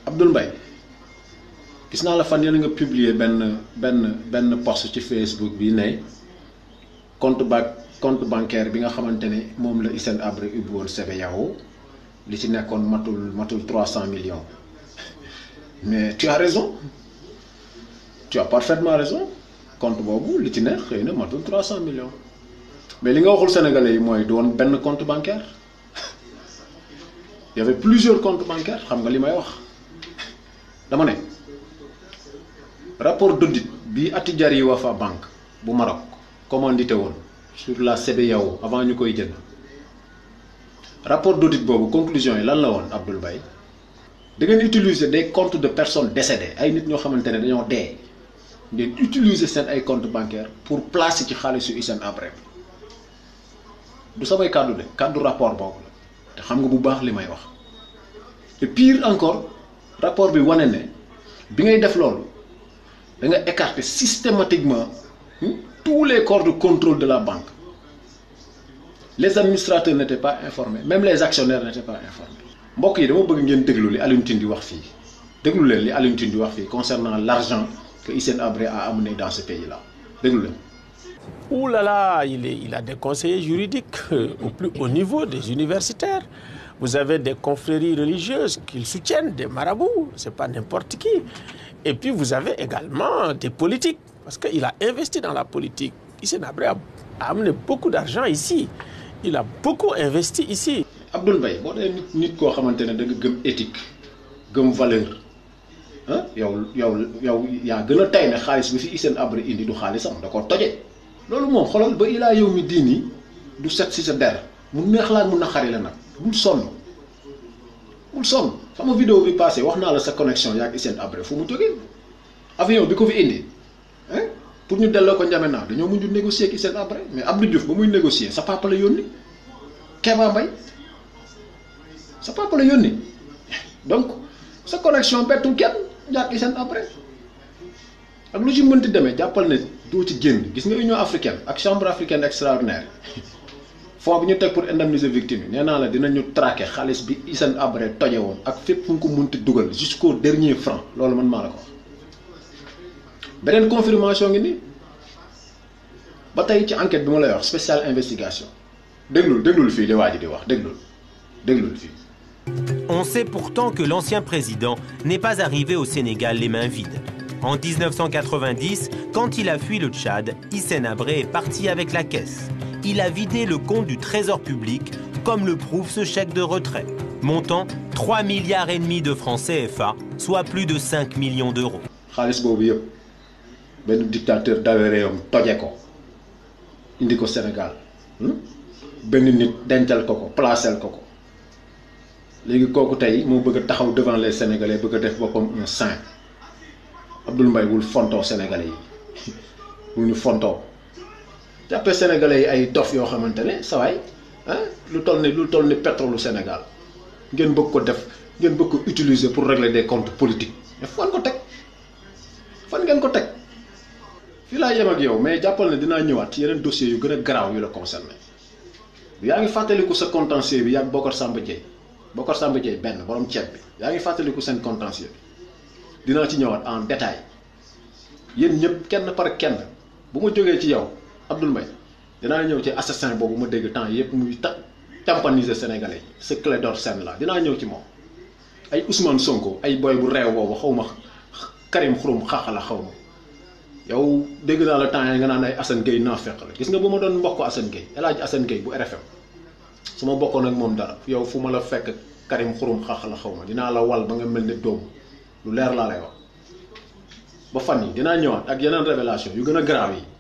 Abdoul Mbaye gis naa la fan yéen nga publier benn benn benn post ci Facebook bi ne compte ba compte bancaire bi nga xamante ne moom la Hissène Habré ubbi woon CBAO li ci nekkoon matul matul trois cent millions mais tu as raison tu as parfaitement raison compte boobu li ci ne xëy na matul trois cent millions mais li nga waxul sénégalais yi mooy du woon benn compte bancaire il y avait plusieurs comptes bancaires xam nga li may wax dama ne rapport d'audit bi Attijari Wafa Bank bu Maroc commandité woon sur la CBAO avant ñu koy jënd rapport d'audit boobu conclusion yi lan la woon Abdoul Mbaye da ngeen utiliser des comptes de personnes décédées ay nit ñoo xamante ne dañoo dee ngeen utiliser seen ay comptes bancaires pour placer ci xaalisu Hissène Habré du samay kàddu de kàddu rapport boobu la te xam nga bu baax li may wax et pire encore rapport bi wane ne bi ngay def loolu da nga écarter systématiquement tous les corps de contrôle de la banque les administrateurs n'étaient pas informés même les actionnaires n'étaient pas informés mbokk yi dama bëgg ngeen déglu li Alioune Tine di wax fii déglu leen li Alioune Tine di wax fii concernant l'argent que Hissène Habré a amené dans ce pays-là déglu leen Ouh là là, il, est, il a des conseillers juridiques euh, au plus haut niveau, des universitaires. Vous avez des confréries religieuses qu'ils soutiennent, des marabouts, c'est pas n'importe qui. Et puis vous avez également des politiques, parce qu'il a investi dans la politique. Hissène Habré a, a amené beaucoup d'argent ici. Il a beaucoup investi ici. Abdoul Mbaye boo dee nit nit koo xamante ne da nga gëm éthique gëm valeur ah yow yow yow yaa gën a tay ne xaalis bi fi Hissène Habré indi du xaalisam da koo toje loolu moom xoolal ba ilaa yow mi diini du set si sa der mu neex laa mun na xari la nag bul sonn bul sonn sama vidéo bi passé wax naa la sa connexion yaa ak Hissène Habré fu mu jógee avion bi ko fi indi hein pour ñu delloo ko N'Djamena dañoo mujj négocier ak Hissène Habré mais Abdou Diouf ba muy négocier sa papa la yónni Kéba Mbaye sa papa la yónni donc sa connexion bettul kenn yaa ak Hissène Habré ak lu ci mënti demee jàppal ne doo ci génn gis nga Union africaine ak chambre africaine extraordinaire fonds bi ñu teg pour indemniser victime yi nee naa la dinañu traquer xaalis bi Hissène Habré toje woon ak fépp fu nga ko mënti dugal jusqu'au dernier franc loolu man maa la ko wax beneen confirmation ngi nii ba tey ci enquête bi ma lay wax spéciale investigation déglul déglul fii li waa ji di wax déglul déglul fii On sait pourtant que l'ancien président n'est pas arrivé au Sénégal les mains vides. En 1990, quand il a fui le Tchad, Hissène Habré est parti avec la caisse. Il a vidé le compte du Trésor public, comme le prouve ce chèque de retrait. Montant 3 milliards et demi de francs CFA, soit plus de 5 millions d'euros. xaalis boobu yëpp benn dictateur dawe réewam toje ko indi ko Sénégal benn nit dencal ko ko placel ko ko léegi kooku tey moo bëgg a taxaw devant les Sénégalais bëgg a def boppam un saint Abdoul Mbaye wul fontoo Sénégalais yi wul ñu fontoo jàppee Sénégalais yi ay dof yoo xamante ne sawaay ah lu toll ni lu toll ni pétrole Sénégal ngeen bëgg ko def ngeen bëgg ko utiliser pour régler des comptes politiques mais fan ko teg fan ngeen ko teg fii laa yem ak yow mais jàppal ne dinaa ñëwaat ci yeneen dossiers yu gën a garaaw yu la concerné yaa ngi fàttaliku sa contentieux bi yàgg Bokar Samba Dieye Bokar Samba Dieye benn borom ceeb bi yaa ngi fàttaliku seen contentieux bi dinaa ci ñëwaat en détail yéen ñëpp kenn par kenn bu ma jógee ci yow Abdoul Mbaye dinaa ñëw ci assassin boobu ma dégg temps yëpp muy ta tampaniser sénégalais yi ce Clédor Sène la dinaa ñëw ci moom ay Ousmane Sonko ay boy bu réew boobu xaw ma Karim Xurum xaaxala xaw ma yow dégg naa la temps yi nga naan ay Assane Gueye naa fekk la gis nga bu ma doon mbokk Assane Gueye El Hadj Assane Gueye bu RFM su ma bokkoon ak moom dara yow fu ma la fekk Karim Xurum xaaxala xaw ma dinaa la wal ba nga mel ne doomu lu leer laa lay wax ba fan yi dinaa ñëwaat ak yeneen révélation yu gën a grave yi